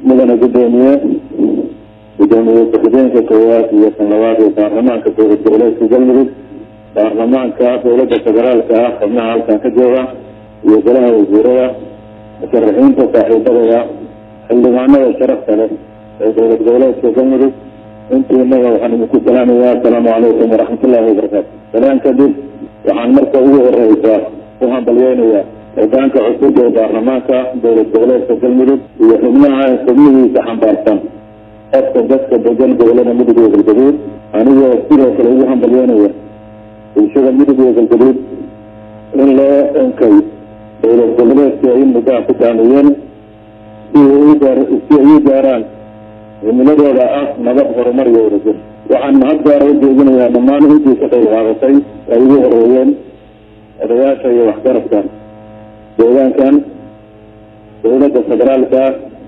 mudana guddoomiye guddoomiye ku-xigeenka koowaad iyo kan labaad ee baarlamaanka dowlad goboleedka galmudug baarlamaanka dowladda federaalka ah xubnaha halkan ka jooga iyo golaha wasiirada musharaxiinta saaxiibadooda xildhibaanada sharafta leh ee dowlad goboleedka galmudug intiinaga waxaan idinku salaamayaa asalaamu calaykum waraxmatullaahi wabarakaatu salaan kadib waxaan marka ugu horeysa ku hambalyeynayaa hogaanka cusub ee baarlamaanka dowlad goboleedka galmudug iyo xubnaha xubnihiisa xambaarsan qofka dadka degan gobolada mudug iyo galgaduud anigoo sidoo kale ugu hambalyeynaya bulshada mudug iyo galgaduud in loo enkay dowlad goboleedka ay muddaha ku taamiyeen si si ay u gaaraan cimiladooda ah nabad horumar iyo wadajir waxaan mahad gaara u jeedinayaa dhammaan intii ka qayb qaadatay ay ugu horeeyeen odayaasha iyo waxgaradka deegaankan dowladda federaalka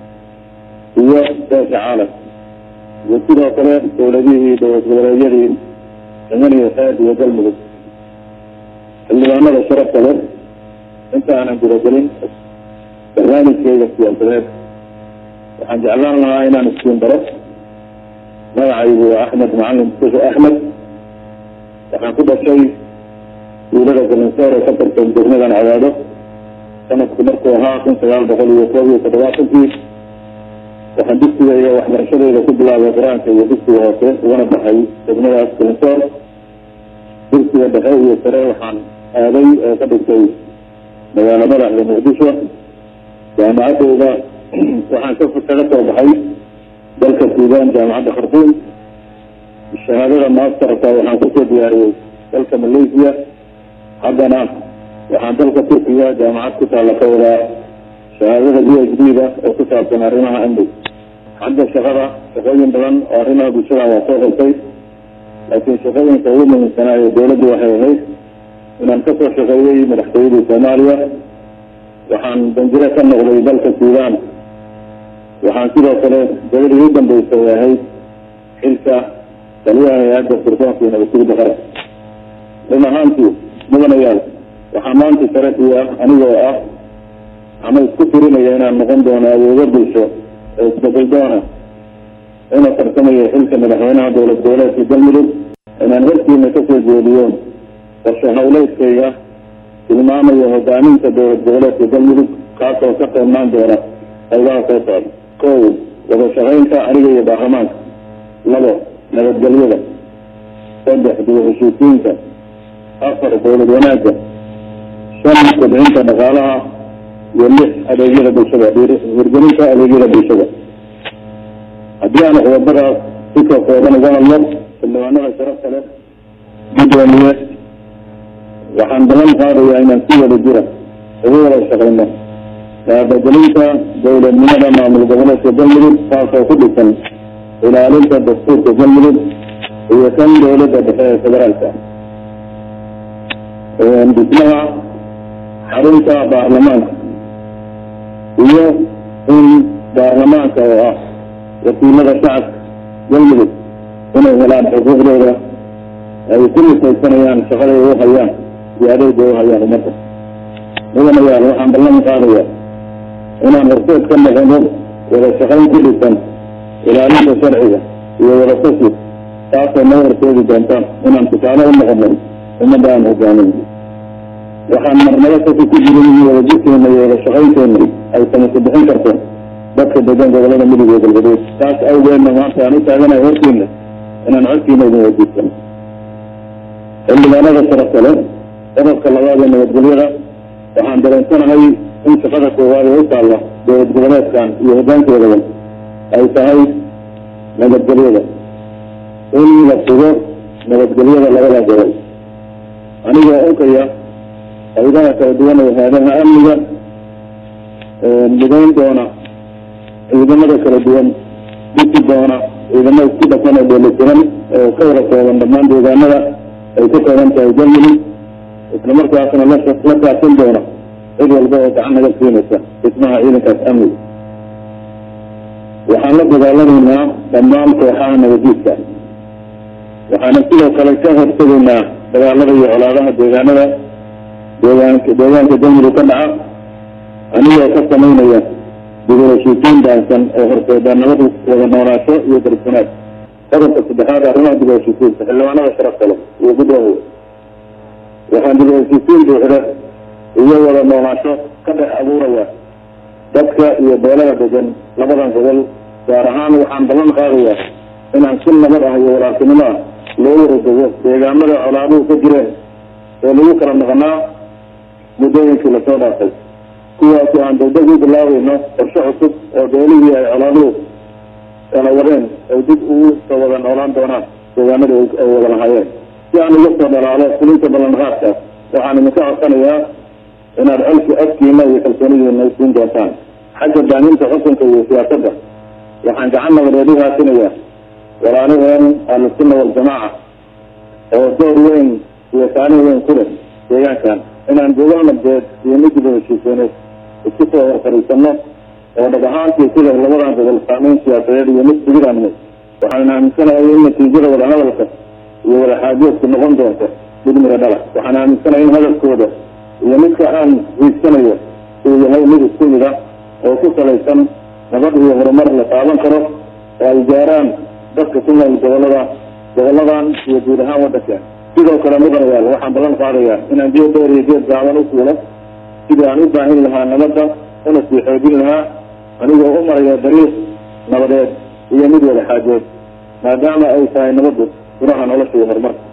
iyo beesha caalam iyo sidoo kale dowladihii dowlad goboleedyadii yeman iyo xeeb iyo galmudug xildhibaanada sharafta leh inta aanan gudagelin barnaamijkeyga siyaasadeed waxaan jeclaan lahaa inaan iskiin baro magacaygu waa axmed macalin mustafa axmed waxaan ku dhashay duulada galinsoor ee ka tirsan degmadan cadaado sanadku markuu ahaa kun sagaal boqol iyo koob iyo toddobaatankii waxaan dugsiga iyo waxbarashadeyda ku bilaabay qur-aanka iyo dugsiga hoose ugana baxay degmadaas galinsoor dugsiga dhexe iyo sare waxaan aaday oo ka dhigtay magaalo madaxda muqdisho jaamacadeyda waxaan ka kaga soo baxay dalka suudaan jaamacadda khartuum shahaadada masterka waxaan kusoo diyaariyey dalka malaysia haddana waxaan dalka turkiga jaamacad ku taalla ka wadaa shahaadada b h d da oo ku saabsan arrimaha amnig xagga shaqada shaqooyin badan oo arrimaha bulshada waa soo qabtay laakiin shaqooyinka ugu muhiimsanaayo dowladdu waxay ahayd inaan kasoo shaqeeyey madaxtooyadii soomaaliya waxaan danjiro ka noqday dalka suudaan waxaan sidoo kale gabadhii u dambeysay ahayd xilka taliyaha hay-adda sirdoonka iyo nabadgurida qaran run ahaantii mudanayaal waxaa maanta sharafii ah anigoo ah ama isku tirinaya inaan noqon doono awoodo bulsho ee isbedel doona una tartamaya xilka madaxweynaha dowlad goboleedka galmudug inaan hortiina kasoo jeediyo qorshe hawleedkayga tilmaamaya hogaaminta dowlad goboleedka galmudug kaasoo ka qeybnaan doona qaybaha soo socda kow wada shaqaynta aniga iyo baarlamaanka labo nabadgelyada saddex dib heshiisiinta afar dowlad wanaagga shan kobcinta dhaqaalaha iyo lix adeegyada bulshada hirgelinta adeegyada bulshada haddii aan qodobadaas si ka kooban uga hadlo xildhibaanada sharafta leh guddoomiye waxaan ballan qaadayaa inaan si wada jira uga wada shaqayno baabagelinta dowladnimada maamul goboleedka galmudug taasoo ku dhisan ilaalinta dastuurka galmudug iyo kan dowladda dhexe ee federaalka dhismaha xarunta baarlamaanka iyo in baarlamaanka oo ah wakiilada shacabka galmudug inay helaan xuquuqdooda ay ku nisaysanayaan shaqaday u hayaan iyo adeega u hayaan ummadda mudanayaal waxaan ballan qaadaya inaan horseed ka noqono wada shaqayn ku dhisan ilaalinta sharciga iyo wada tashi taasoo noo horseedi doonta inaan tusaale u noqono ummadda aan hogaamin waxaan marnabo kasi ku jirin in wada jirkeena iyo wada shaqaynteena ay samasa bixin karto dadka degan gobolada mudug iyo galgaduud taas awgeedna maanta aan u taaganahay hortiina inaan codkiina idin wadiisano xildhibaanada sharafta leh qodobka labaad ee nabadgelyada waxaan dareensanahay in shaqada koowaad ee u taalla dowlad goboleedkan iyo hogaankeedaba ay tahay nabadgelyada in la sugo nabadgelyada labada gobol anigoo onkaya qaybaha kala duwan ee haadaha amniga midayn doona ciidamada kala duwan dhisi doona ciidamo isku dhafan oo dheelitiran oo ka wada kooban dhammaan deegaanada ay ku kooban tahay galmudug islamarkaasna la la kaashan doona cid walba oo gacan naga siinaysa dhismaha ciidankaas amniga waxaan la dagaalamaynaa dhammaan kooxaha nabadiidka waxaana sidoo kale ka hortegaynaa dagaalada iyo colaadaha deegaanada deegaanka deegaanka galmudug ka dhaca anigoo ka samaynaya dib u heshiisiin baansan oo horseeda nabad wada noolaansho iyo darisanaad qodobka saddexaad arrimaha dib u heshiisiinta xildhibaanada sharafta leh iyo guddoomiya waxaan dib u heshiisiin buuxda iyo wada noolaansho ka dhex abuuraya dadka iyo beelaha degan labadan gobol gaar ahaan waxaan ballan qaadayaa inaan si nabad ah iyo walaaltinimo ah loo waradego deegaamada colaaduhu ka jireen ee lagu kala maqnaa muddooyinkii lasoo dhaafay kuwaasoo aan degdeg u bilaabeyno qorshe cusub oo beelihii ay colaaduhu kala wadeen ay dib ugu soo wada noolaan doonaan deegaamada ay wada lahaayeen si aan uga soo dhalaalo fulinta ballanqaadka waxaan idinka codsanayaa inaad colki afkiina iyo kalsoonidiina siin doontaan xagga baaninta xukunka iyo siyaasadda waxaan gacan nabadeed u haasinayaa walaalaheen ahlusunna waljamaaca oo door weyn iyo saalin weyn ku leh deegaankan inaan gobol nabeed iyo mid dib u heshiiseeneed isku soo horfariisano oo dhab ahaantii ku leh labadan gobol saameyn siyaasadeed iyo mid sugidaanimo waxaan aaminsanahay in natiijada wadahadalka iyo wadaxaajoodku noqon doonto mid miro dhala waxaan aaminsanahay in hadalkooda iyo midka aan hiigsanayo uu yahay mid isku mid ah oo ku salaysan nabad iyo horumar la taaban karo oo ay gaaraan dadka ku nool gobolada goboladan iyo guud ahaan waddanka sidoo kale mudanayaal waxaan ballan qaadayaa inaan geed dheer iyo geed gaaban u fuulo sidii aan u baahin lahaa nabadda una sii xoojin lahaa anigoo u maraya dariiq nabadeed iyo mid wada xaajeed maadaama ay tahay nabaddu furaha nolosha iyo horumarka